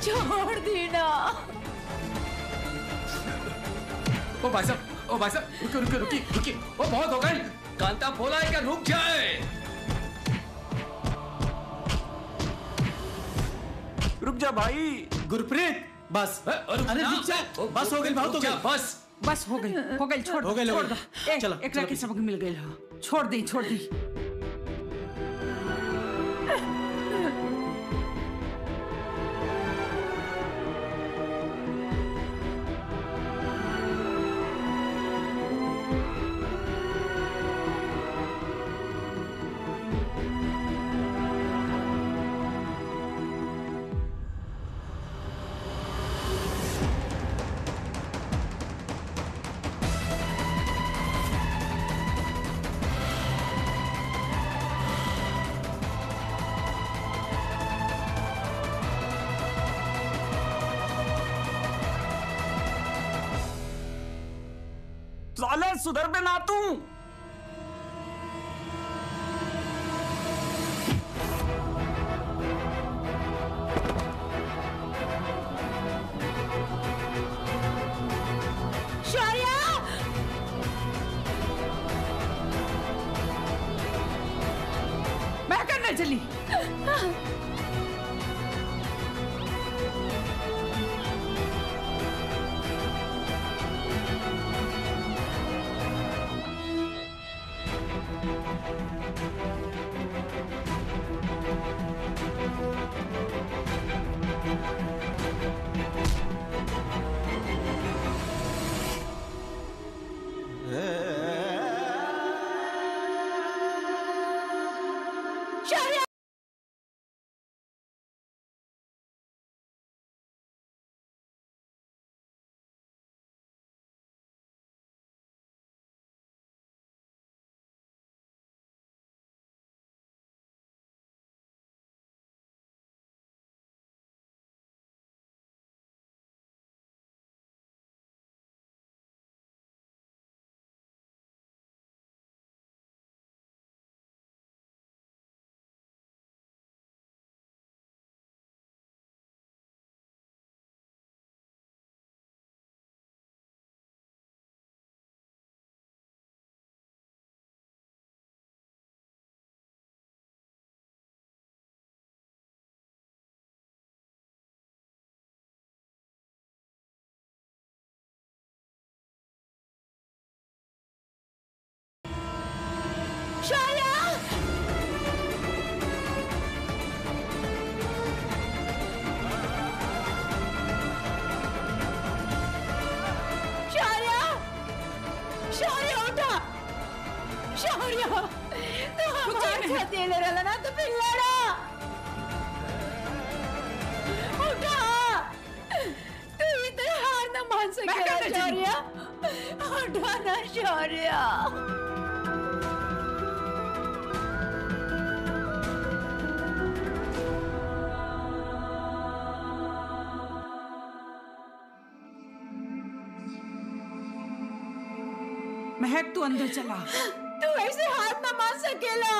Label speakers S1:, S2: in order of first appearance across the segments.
S1: छोड़ देना
S2: ओ भाई साहब ओ भाई साहब रुकिए रुकिए रुकिए रुकिए ओ बहुत हो गई कांता बोला है कि रुक जाए
S3: रुक जा भाई
S4: गुरप्रीत बस
S2: अरे
S4: रुक जा बस हो गई बहुत हो गई
S2: बस
S1: बस हो गई हो गई छोड़
S4: हो गई, हो
S1: छोड़
S4: गई।
S1: दो ए,
S4: चलो,
S1: एकरा
S4: चलो
S1: के सबक मिल गई हो छोड़ दी छोड़ दी
S3: साले सुधर पे ना तू
S1: शौर्या मैं करने चली शौर्या शौर्या शौर्या शौर्य उठा शौर्य तू हमारे साथ ये लड़ा ना तो फिर लड़ा उठा तू इतना हार ना मान सकेगा शौर्य उठा ना शौर्य महक तू अंदर चला तू ऐसे हाथ ना मार सकेला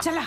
S1: चला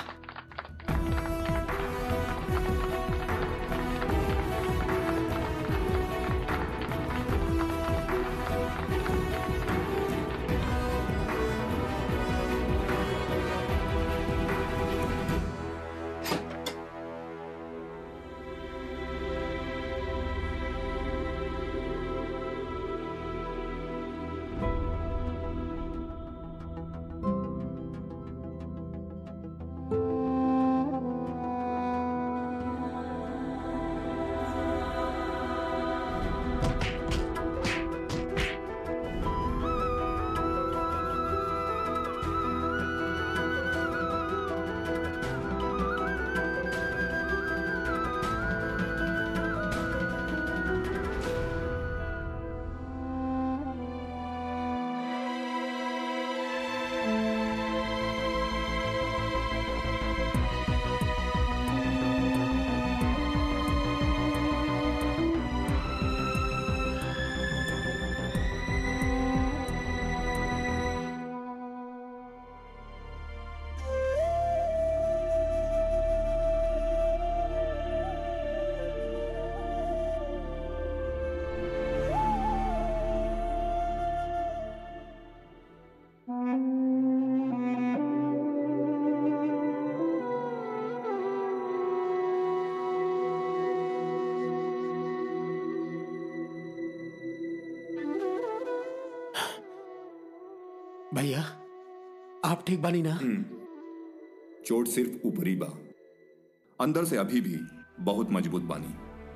S4: भैया आप ठीक बानी ना
S5: चोट सिर्फ ऊपरी बा अंदर से अभी भी बहुत मजबूत बानी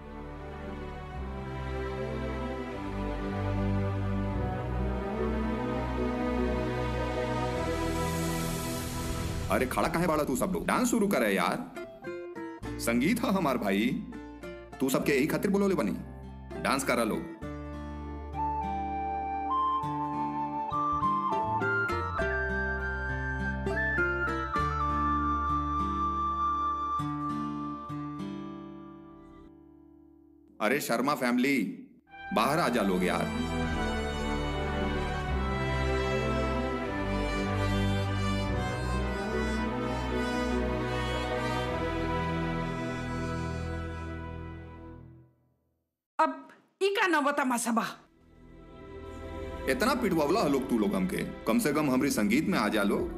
S5: अरे खड़ा काहे बाड़ा तू सब लोग डांस शुरू करे यार संगीत है हमार भाई तू सबके यही खातिर बोलोले बनी डांस करा लोग अरे शर्मा फैमिली बाहर आ जा लोग यार
S1: अब ई का नव तमाशा बा
S5: इतना पिटवावला है लोग तू लोग हमके कम से कम हमारी संगीत में आ जा लोग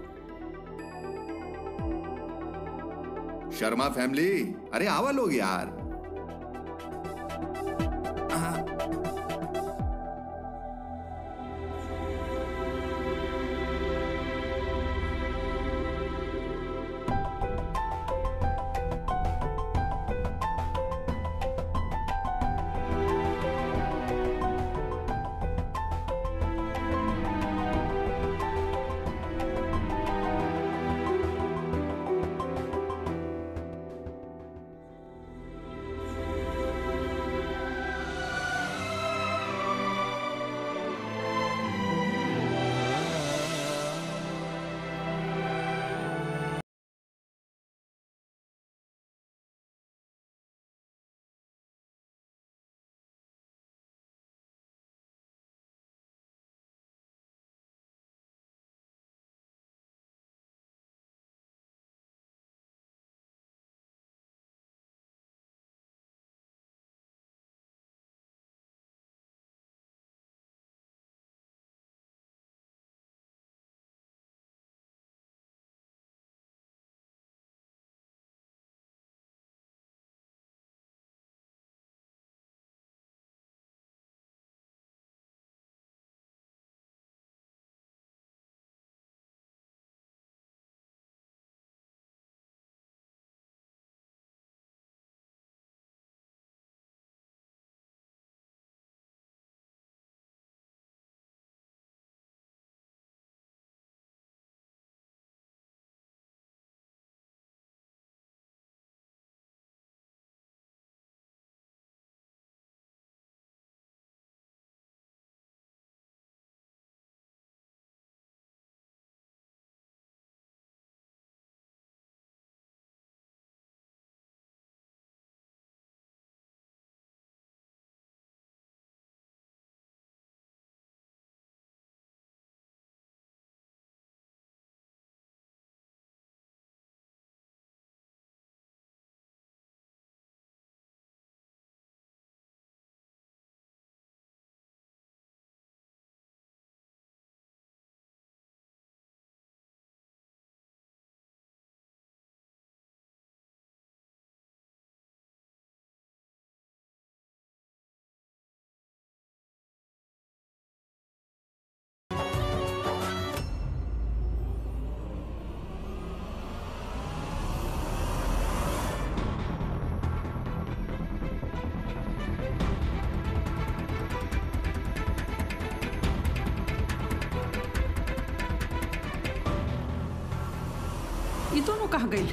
S5: शर्मा फैमिली अरे आवा लोग यार
S6: कहाँ गई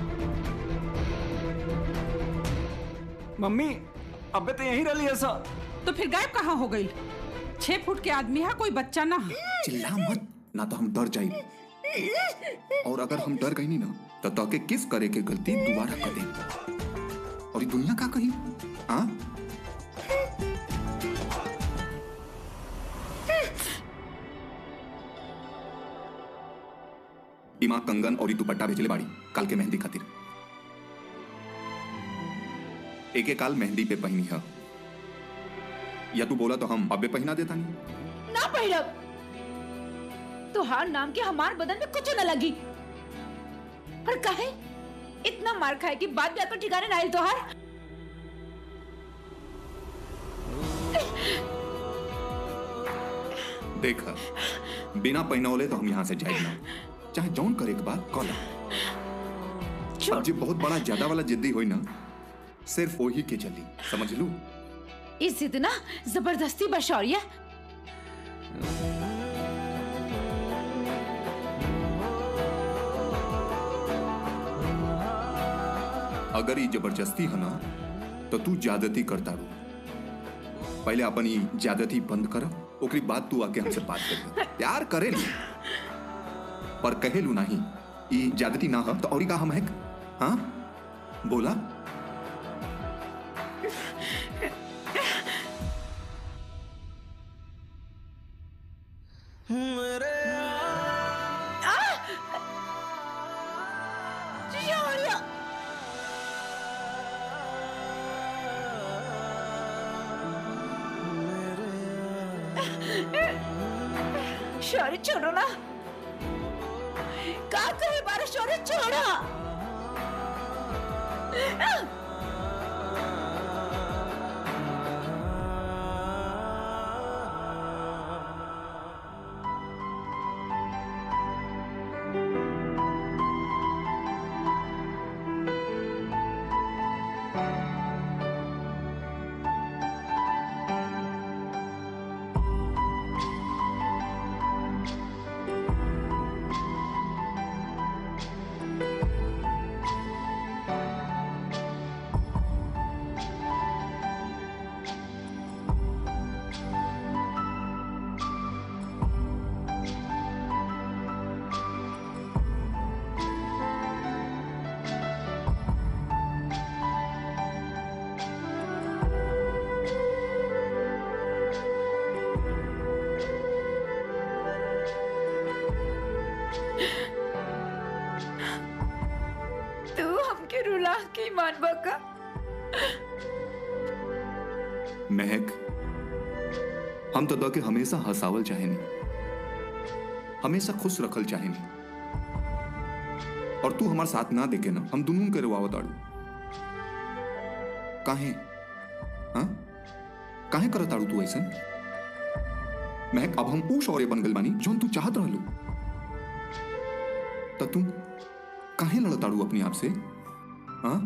S3: मम्मी अबे तो यहीं रही ऐसा
S6: तो फिर गायब कहाँ हो गई छह फुट के आदमी है कोई बच्चा ना है।
S5: चिल्ला मत ना तो हम डर जाए और अगर हम डर गई नहीं ना तो तोके किस करे के गलती दोबारा कर दे और ये दुनिया का कही हाँ इमा कंगन और ई दुपट्टा भेजले बाड़ी काल के मेहंदी खातिर एक एक काल मेहंदी पे पहनी है या तू बोला तो हम अबे पहना देता नहीं
S1: ना पहिरब तुहार नाम के हमार बदन में कुछ न लगी पर काहे इतना मार खाए कि बात बात पर ठिकाने ना आए तुहार
S5: देखा बिना पहनौले तो हम यहाँ से जाए ना चाहे जौन करे के बाद कॉल
S1: छोड़
S5: अब जी बहुत बड़ा ज्यादा वाला जिद्दी हुई ना सिर्फ वही के चली समझ लू
S1: इस इतना जबरदस्ती बशौरिया
S5: अगर ये जबरदस्ती है ना तो तू ज्यादती करता रू पहले अपन ये ज्यादती बंद कर ओकरी बाद तू आके हमसे बात कर प्यार करे लू पर कहे लू नहीं ये ज्यादती ना हो तो और का हम है हाँ बोला
S1: शौर्य शौर्य छोड़ो ना का करे बारा शौर्य छोड़ा तू हमके रुला के मान बका
S5: महक हम तो के हमेशा हंसावल चाहेनी हमेशा खुश रखल चाहेनी और तू हमारे साथ ना देखे ना हम दोनों के रुआवत आड़ू काहे हाँ काहे करत आड़ू तू ऐसा महक अब हम ऊ शौर्य बन गल बानी जोन तू चाहत रहलू त तू काहे लड़त आड़ू अपने आप से हाँ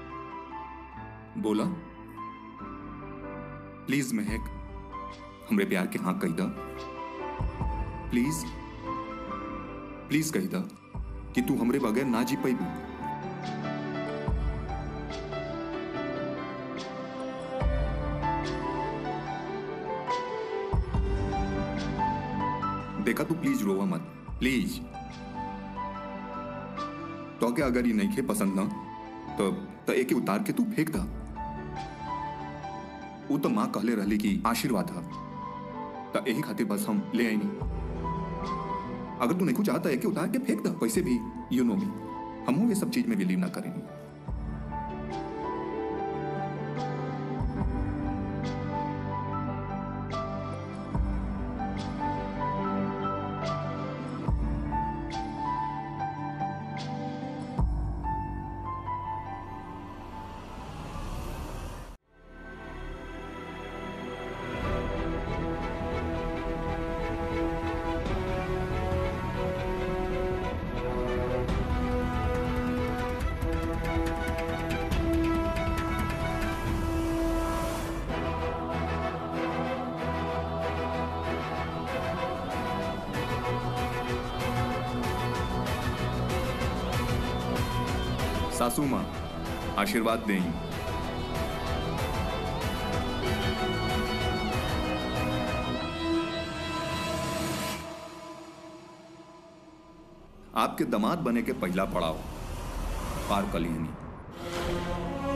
S5: बोला प्लीज महक हमरे प्यार के हाँ कही दा प्लीज प्लीज कही दा कि तू हमरे बगैर ना जी पैबू देखा तू प्लीज रोवा मत प्लीज तो क्या अगर ये नहीं खे पसंद ना तो तो एके उतार के तू फेंक दा वो तो माँ कहले रहली कि आशीर्वाद है तो यही खातिर बस हम ले आई नहीं अगर तू नहीं कुछ चाहता है कि उतार के फेंक दा वैसे भी यू नो मी हम ये सब चीज में बिलीव ना करेंगे सासू माँ आशीर्वाद दें आपके दामाद बने के पहला पड़ाव पार कलियनी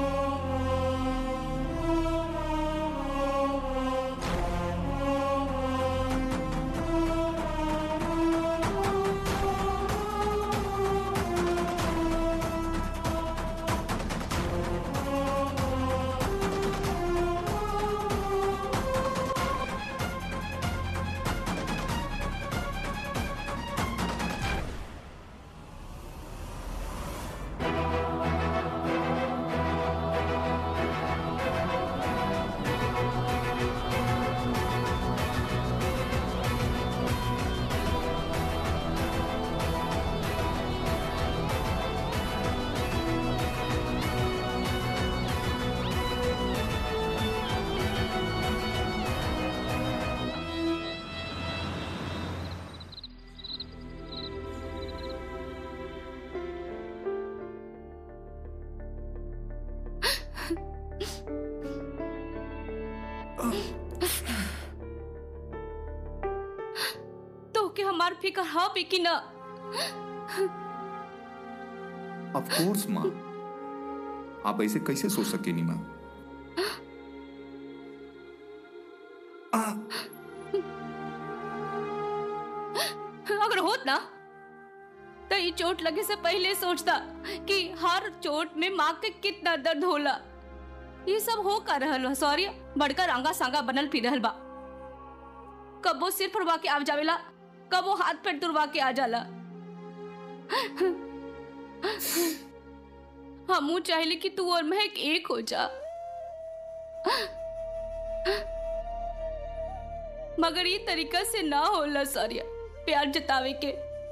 S7: तो के हमार फिकर हाँ भी कि ना
S5: ऑफ कोर्स माँ आप ऐसे कैसे सोच सके नी माँ
S7: अगर होत ना तो ये चोट लगे से पहले सोचता कि हर चोट में माँ के कितना दर्द होला ये सब हो का रहल बा सॉरी बड़का रंगा सांगा बनल फिर रहल बा कबो सिर फुरवा के आ जावेला कबो हाथ पैर तुरवा के आ जाला हमू चाहले कि तू और महक एक हो जा मगर ये तरीका से ना होला सॉरी प्यार जतावे के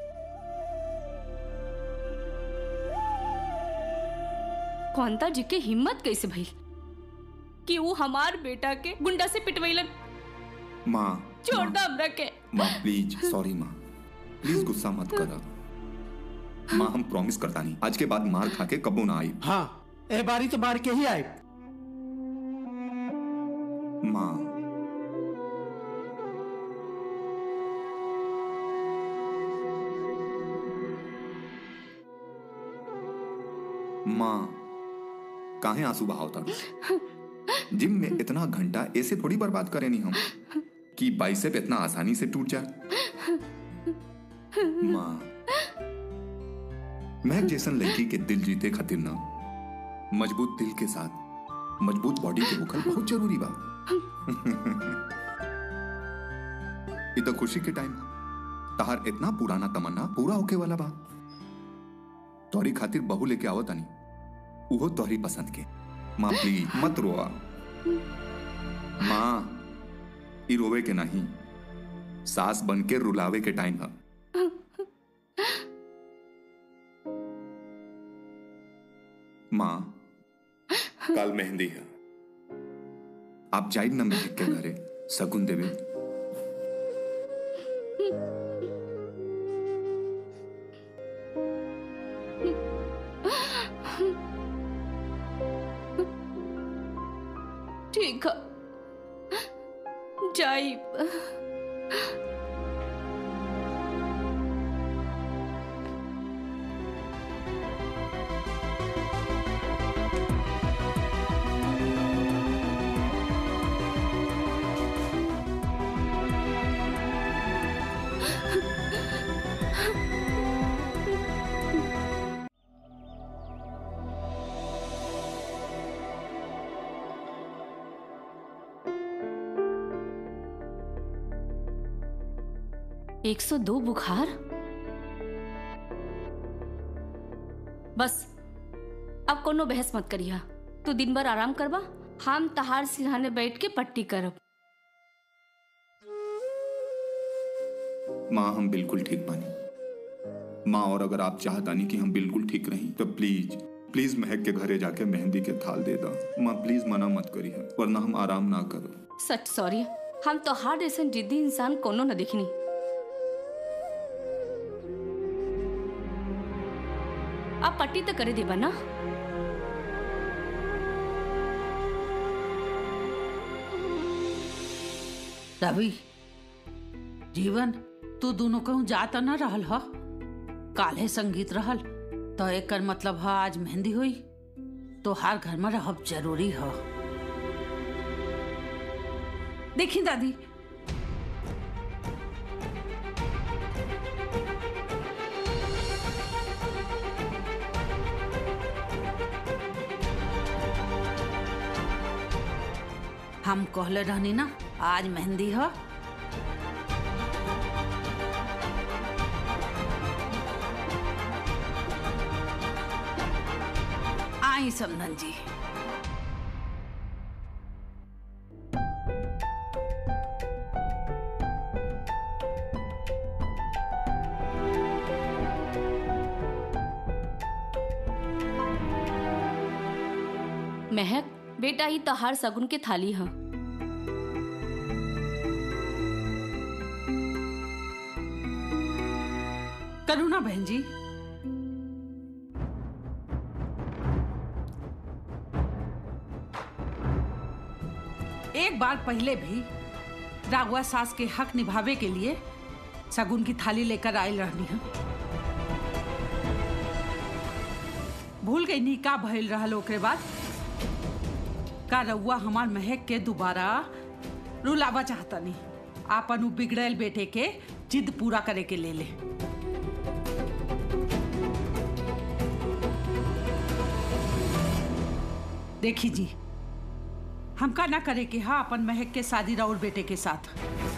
S7: कौनता जी के हिम्मत कैसे भई कि वो हमार बेटा के गुंडा से पिटवैलन
S5: माँ
S7: छोड़
S5: माँ,
S7: दो हमरा के
S5: माँ प्लीज सॉरी माँ प्लीज गुस्सा मत करा माँ हम प्रॉमिस करता नहीं आज के बाद मार खा के कबो ना आई
S4: हाँ ए बारी तो मार के ही आए
S5: माँ माँ काहे आंसू बहावता जिम में इतना घंटा ऐसे थोड़ी बर्बाद करे नहीं हम कि बाइसेप इतना आसानी से टूट जाए माँ मैं जैसन लड़की के दिल जीते खातिर ना मजबूत दिल के साथ मजबूत बॉडी के होखल बहुत जरूरी बा ये तो खुशी के टाइम तहार इतना पुराना तमन्ना पूरा होके वाला बा तोहरी खातिर बहू लेके आवत आनी उहो तोहरी पसंद के माँ प्लीज मत रोआ माँ ई रोवे के नहीं सास बन के रुलावे के टाइम है माँ कल मेहंदी है आप जाइड ना महक के घरे सगुन देवे
S7: ठीक है जाई एक सौ दो बुखार बस अब कोनो बहस मत करिया तू दिन भर आराम करबा हम तहार सिरहाने बैठ के पट्टी करब
S5: माँ हम बिल्कुल ठीक बानी माँ और अगर आप चाहतानी कि हम बिल्कुल ठीक रही तो प्लीज प्लीज महक के घरे जाके मेहंदी के थाल दे दा माँ प्लीज मना मत करी है वरना हम आराम ना करो
S7: सच सॉरी हम तो हार जैसन जिद्दी इंसान कोनो न देखनी अब पट्टी तो करे देबा ना
S6: रवि जीवन तू दोनों कहूँ जाता न रहल ह काल्हे संगीत रहल तो एकर मतलब ह आज मेहंदी हुई तो हर घर में रहब जरूरी ह देखी दादी हम कहले रहनी ना आज मेहंदी ह आई समधन जी
S7: महक बेटा ही तहार सगुन के थाली ह
S6: करुणा बहन जी एक बार पहले भी राघवा सास के हक निभावे के लिए सगुन की थाली लेकर आयल रहनी है भूल गई नी का भइल रहल ओकरे बाद का रउआ हमार महक के दोबारा रुलावा चाहता नहीं आपन उ बिगड़ल बेटे के जिद पूरा करे के ले ले देखी जी हम का ना करे कि हाँ अपन महक के शादी राउर बेटे के साथ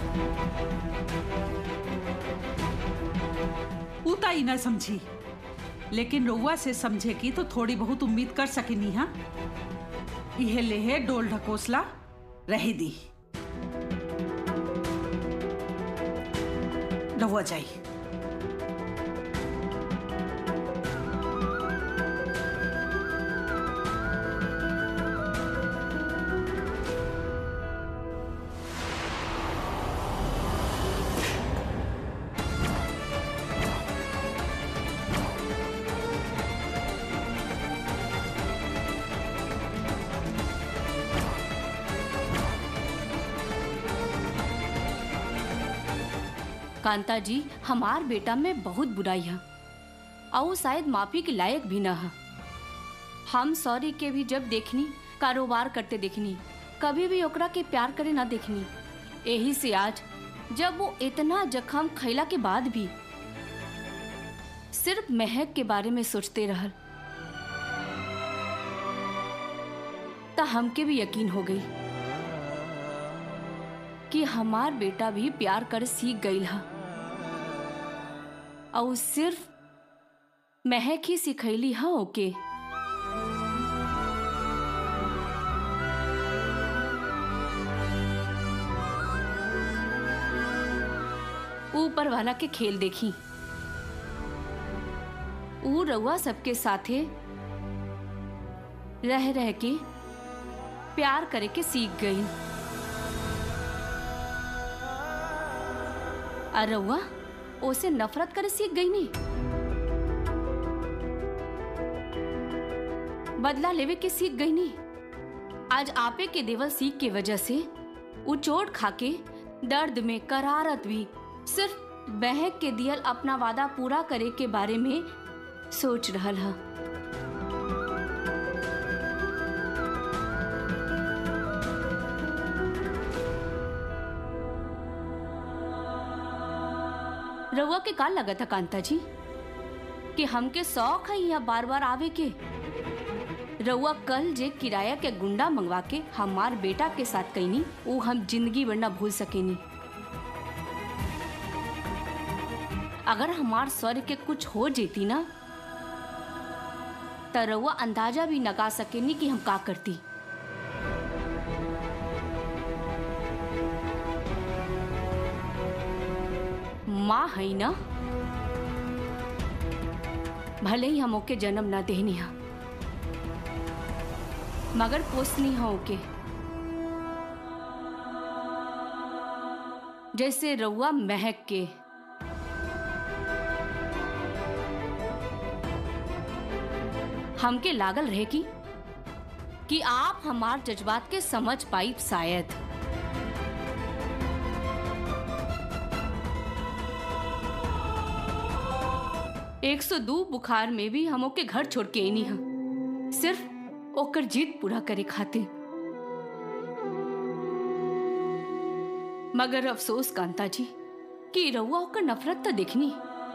S6: उता ही ना समझी लेकिन रउआ से समझे की तो थोड़ी बहुत उम्मीद कर सकेनी हाँ इहे लेहे डोल ढकोसला रहे दी रउआ जाई
S7: कांता जी हमार बेटा में बहुत बुराई है और वो शायद माफी के लायक भी न है हम सॉरी के भी जब देखनी कारोबार करते देखनी कभी भी ओकरा के प्यार करे ना देखनी यही से आज जब वो इतना जख्म खैला के बाद भी सिर्फ महक के बारे में सोचते रहल त हमके भी यकीन हो गई कि हमार बेटा भी प्यार कर सीख गई है और सिर्फ महक ही सिखैली है ओके ऊपर वाला के खेल देखी ऊ रउआ सबके साथे रह रह के प्यार करे के सीख गई और रउआ ओसे नफरत करे सीख गई नी बदला लेवे के सीख गई नी आज आपे के देवल सीख के वजह से उ चोट खाके दर्द में करारत भी सिर्फ बहक के दियल अपना वादा पूरा करे के बारे में सोच रहल है रउआ के का लगा था कांता जी कि हमके शौक है यहाँ बार बार आवे के रउआ कल जे किराया के गुंडा मंगवा के हमार बेटा के साथ कैनी वो हम जिंदगी भर ना भूल सकेनी अगर हमार स्वर के कुछ हो जेती ना त रउआ अंदाजा भी लगा सकेनी कि हम का करती माँ है ना भले ही हम ओके जन्म ना देनी हा मगर पोसनी हा ओके जैसे रउआ महक के हमके लागल रहे कि कि आप हमार जज्बात के समझ पाई शायद एक सौ दो बुखार में भी हम ओके घर छोड़ के नहीं हा सिर्फ ओकर जिद पूरा करे खातिर मगर अफसोस कांता जी कि रउआ ओकर नफरत तो देखनी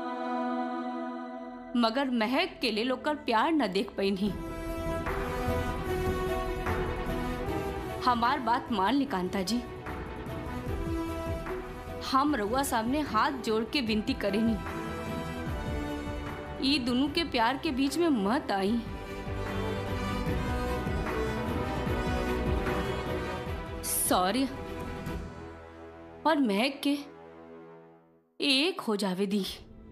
S7: मगर महक के लिए ओकर प्यार न देख पैनी हमार बात मान ली कांता जी हम रउआ सामने हाथ जोड़ के विनती करेनी ई दोनों के प्यार के बीच में मत आई सॉरी और महक के एक हो जावे दी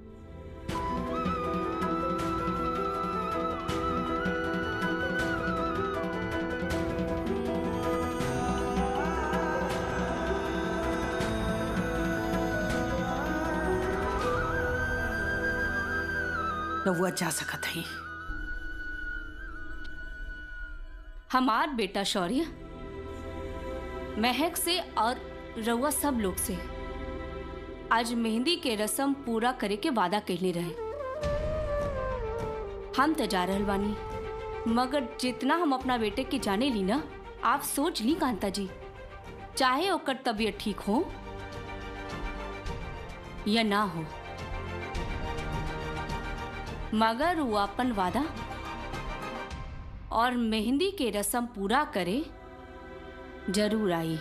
S6: रउआ जा सकत हई
S7: हमार बेटा शौर्य महक से और रउआ सब लोग से आज मेहंदी के रस्म पूरा करे के वादा कहले रहे हम तो जा रहल बानी मगर जितना हम अपना बेटे के जाने ली ना आप सोच ली कांता जी चाहे ओकर तबीयत ठीक हो या ना हो मगर वो अपन वादा और मेहंदी के रस्म पूरा करे जरूर आई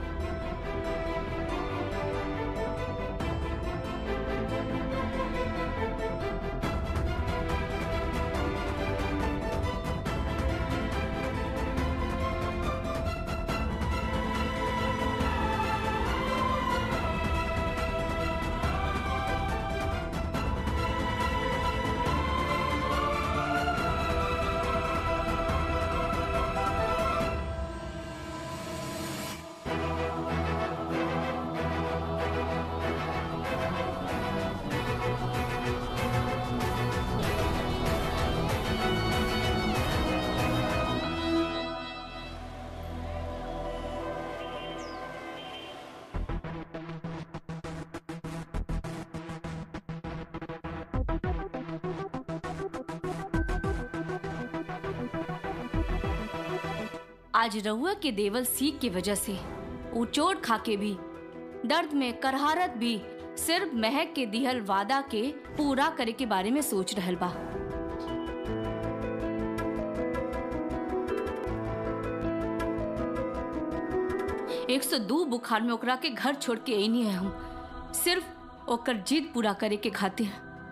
S7: आज रहुआ के देवल सीख की वजह से वो चोट खा के भी दर्द में करहारत भी सिर्फ महक के दिहल वादा के पूरा करे के बारे में सोच रहल बा एक सौ दो बुखार में ओकरा के घर छोड़ के आई नहीं है हम सिर्फ ओकर जिद पूरा करे के खातिर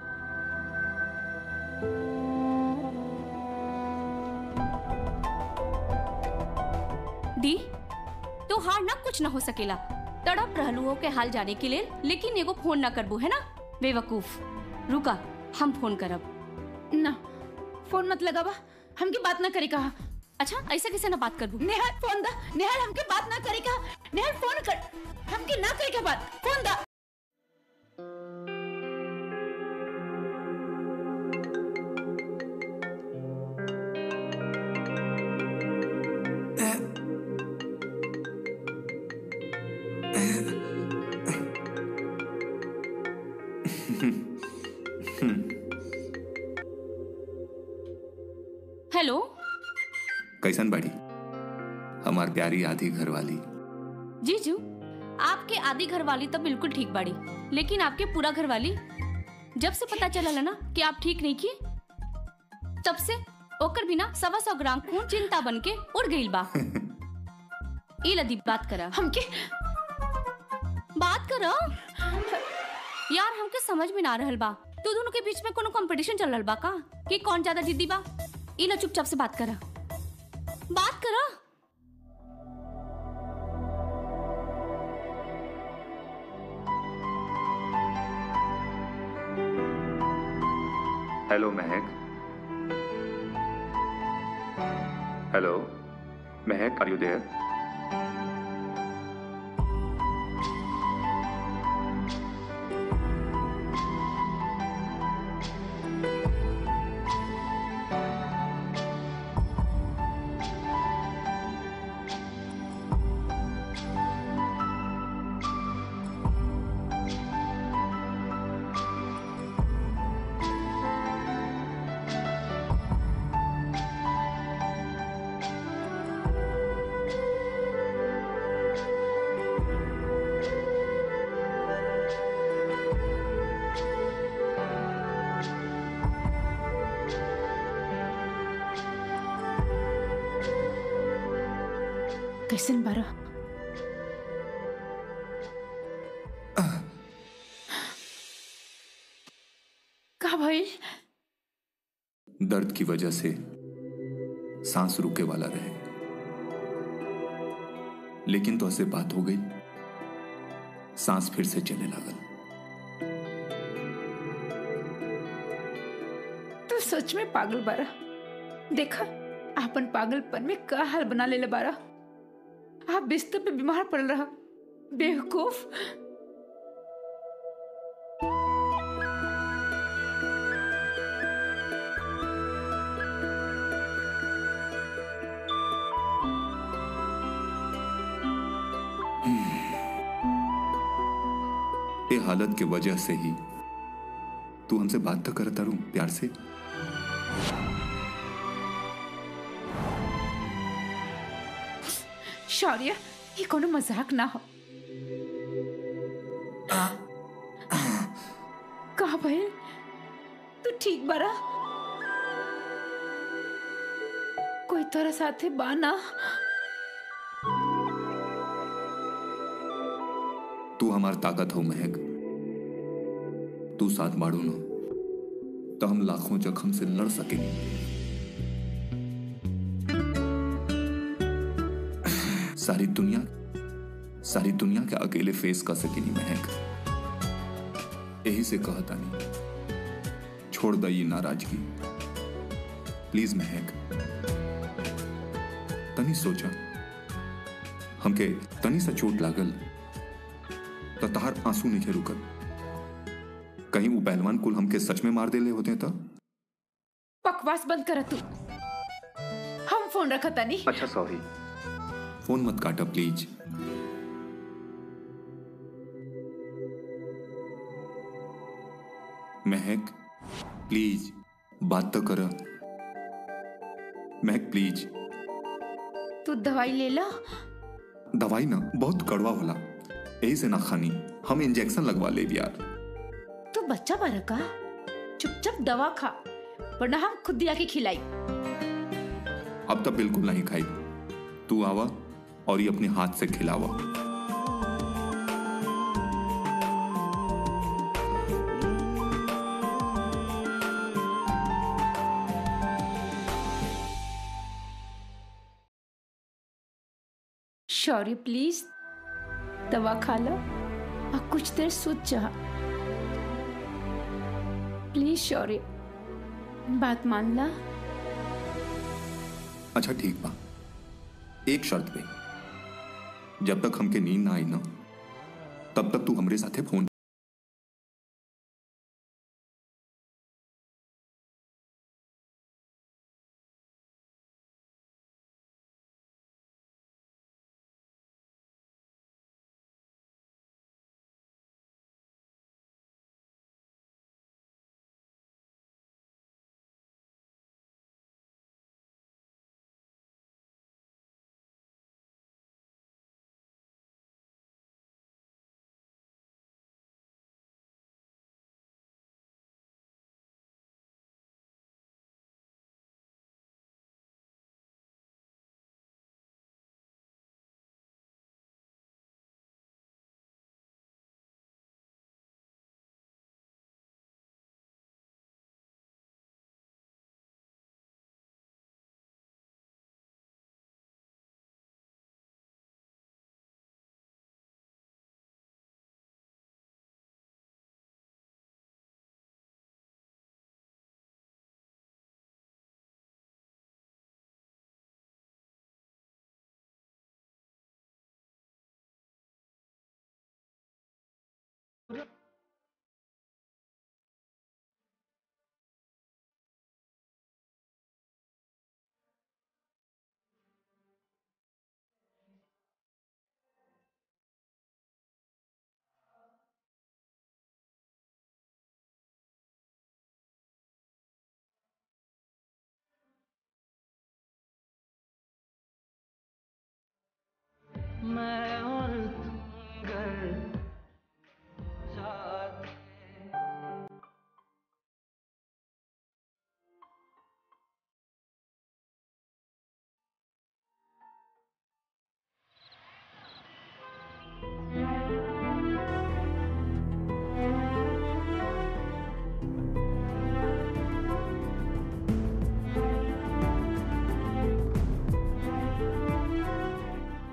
S7: दी तो हार ना कुछ ना हो सकेला तड़प रहलू हो के हाल जाने के लिए लेकिन एगो फोन ना करबू है ना बेवकूफ रुका हम फोन करब
S1: ना फोन मत लगावा हमके बात ना करे कहा
S7: अच्छा ऐसा कैसे ना बात करबू
S1: नेहाल फोन दा नेहाल हमके बात ना करे कहा नेहाल फोन कर हमके ना करे का बात फोन दा
S7: हेलो
S5: कैसन बाड़ी हमार प्यारी आधी घर वाली
S7: जीजू आपके आधी घर वाली तो बिल्कुल ठीक बाड़ी लेकिन आपके पूरा घर वाली जब से पता चला ना कि आप ठीक नहीं किए तब से ओकर बिना सवा सौ ग्राम खून चिंता बन के उड़ गई बा ई लदी बात करा
S1: हमके
S7: बात करो यार हमके समझ में ना रहल बा तू दोनों के बीच में कोनो कंपटीशन चल रहल बा का कि कौन ज्यादा जिद्दी बा ई ला चुपचाप से बात करा बात करा
S5: hello Mahak hello Mahak are you there
S1: कैसन बारा का भइल
S5: दर्द की वजह से सांस रुके वाला रहे लेकिन तो ऐसे बात हो गई सांस फिर से चले लागल
S1: तू सच में पागल बारा देखा आपन पागलपन में का हाल बना लेले बारा आप बिस्तर पे बीमार पड़ रहा बेवकूफ
S5: ये हालत की वजह से ही तू हमसे बात तो करता रू प्यार से
S1: शौर्य ये कोनो मजाक ना हो का भइल तू ठीक बारा कोई तोरा साथे बाना
S5: तू हमार ताकत हो महक तू साथ बाड़ू न तो हम लाखों जख्म से लड़ सकेंगे सारी दुनिया सारी दुनिया के अकेले फेस कर सकेनी महक यही से कहता नहीं छोड़ दई नाराजगी प्लीज महक तनी सोचा हमके तनी सा चोट लागल तो तहार आंसू नहीं रुकत कहीं वो पहलवान कुल हमके सच में मार देले होते तो
S1: बकवास बंद कर तू हम फोन रखा तनी
S5: अच्छा सॉरी फोन मत काटा प्लीज महक प्लीज बात तो कर महक प्लीज
S1: तू दवाई ले ला
S5: दवाई ना बहुत कड़वा होला यही से ना खानी हम इंजेक्शन लगवा ले यार
S1: तू बच्चा बारा का चुपचाप दवा खा वरना हम खुद दिया के खिलाई
S5: अब तो बिल्कुल नहीं खाई तू आवा और ये अपने हाथ से खिलावा
S1: शौर्य प्लीज दवा खा लो और कुछ देर सोच जा प्लीज शौर्य बात मान ला
S5: अच्छा ठीक बा एक शर्त पे जब तक हमके नींद ना आई ना तब तक तू हमरे साथे फोन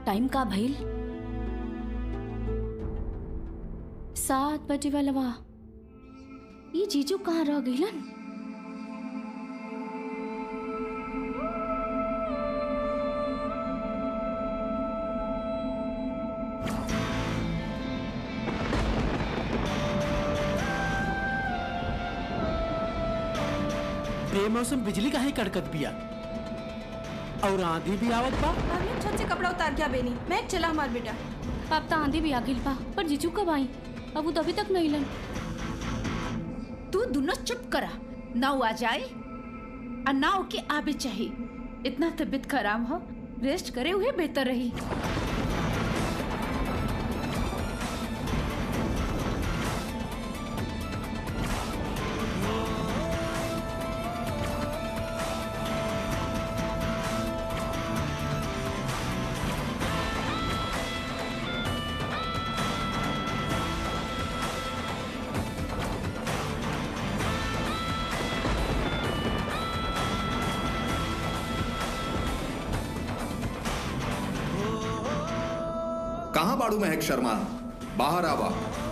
S7: टाइम का भइल सात बजे वाला बा ये जीजू कहाँ रह गइलन
S4: बेमौसम बिजली काहे कड़कत बिया और आंधी भी आवत बा
S8: हमने छत से कपड़ा उतार के बेनी मैं चला हमार बेटा
S7: अब तो आंधी भी आ गइल बा पर जीजू कब आई अब वो तो अभी तक नहीं लन
S1: तू दोनों चुप करा ना वो आ जाए और ना ओके आबे चाहिए इतना तबीयत खराब हो रेस्ट करे हुए बेहतर रही
S5: कहाँ बाड़ू महक शर्मा बाहर आवा